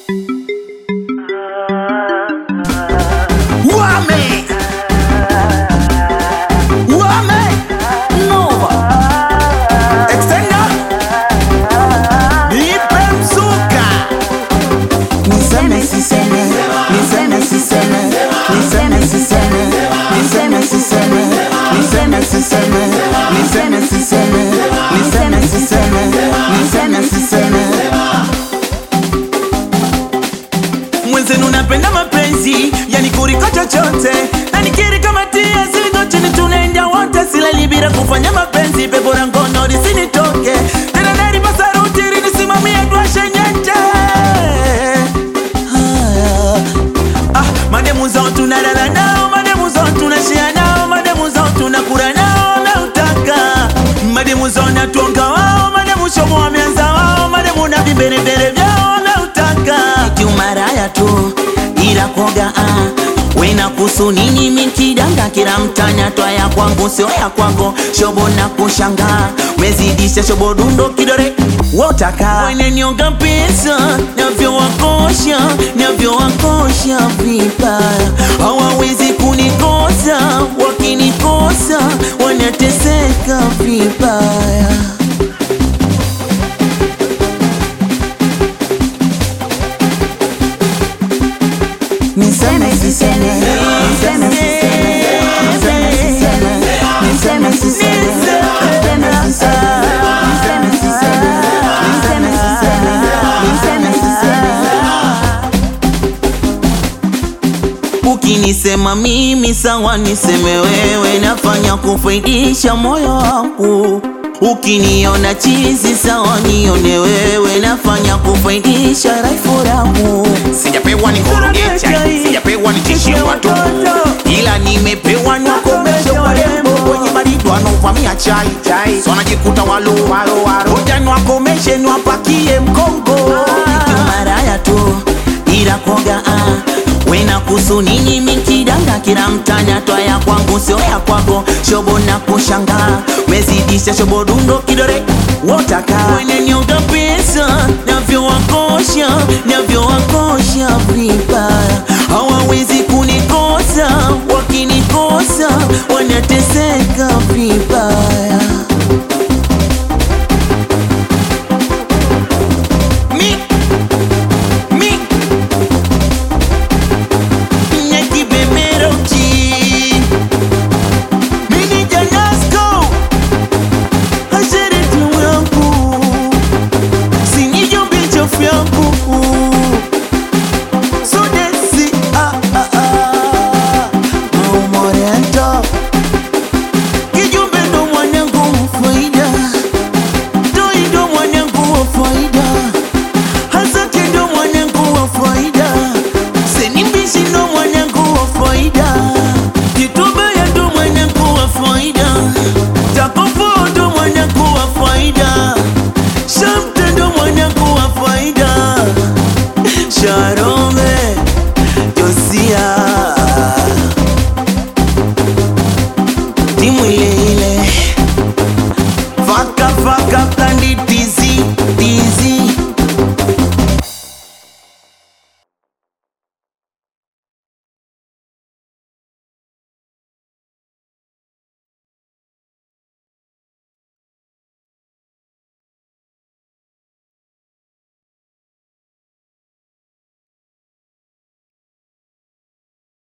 Wame Wame Nova Extender Nipe mzuka Niseme siseme, niseme siseme, niseme siseme, niseme siseme, niseme siseme, niseme siseme, niseme siseme, niseme siseme. Mwenzenu napenda mapenzi Yani kuliko chochote Na nikiri kama tia zigo chini tunaenda wote Silali bila kufanya mapenzi Pepo la ngono lisinitoke Tena nari pasaruti Nisimamie tuashe nyete Haya. Ah, mademu zao tunalala nao, mademu zao tunashia nao, mademu zao tunakula nao na utaka. Mademu zao natuonga wao, mademu shomo wameanza wao, mademu na viberebere vyao na utaka. Kiumaraya tu ila koga ah. Wena kusu nini mikidanga kila mtanya twaya kwangu sio ya kwako shobo na kushangaa mezidisha shobo dundo kidore wotaka wenenioga pesa navyowakosha navyowakosha vibaya hawawezi kunikosa wakinikosa wanateseka vibaya Niseme siseme, niseme siseme, niseme siseme, niseme siseme, niseme siseme, niseme siseme, niseme siseme, niseme siseme. Ukinisema mimi sawa, niseme wewe, nafanya kufaidisha moyo wangu. Ukiniona chizi sawa, nione wewe, nafanya kufaidisha raifu langu. sijapewa ni korogecha sijapewa ni tishie watu ila nimepewa ni wakomeshe warembo wenye baridi wanaovamia chai so wanajikuta walo walo walo Ngoja niwakomeshe niwapakie mkongo maraya tu ila koga ah. wena kusu nini mikidanga kila mtanya twaya kwangu sio ya kwako shobo na kushangaa mezidisha shobo dundo kidore wotaka wenenyoga pesa navyowakosha navyowakosha vibaya hawawezi kunikosa wakinikosa wanateseka vibaya Mi, mi, nyaki bemeroki, mini janasko, hashere timu yangu, sinijombe chofu yangu, sudesi ah ah ah, maumorento, kijumbe ndo mwanangu mfaida, toi ndo mwanangu wa faida Hazaki ndo mwanangu wa faida, Senimbishi ndo mwanangu wa faida, Kitubaya ndo mwanangu wa faida, Takofo ndo mwanangu wa faida, Shamte ndo mwanangu wa faida, Shara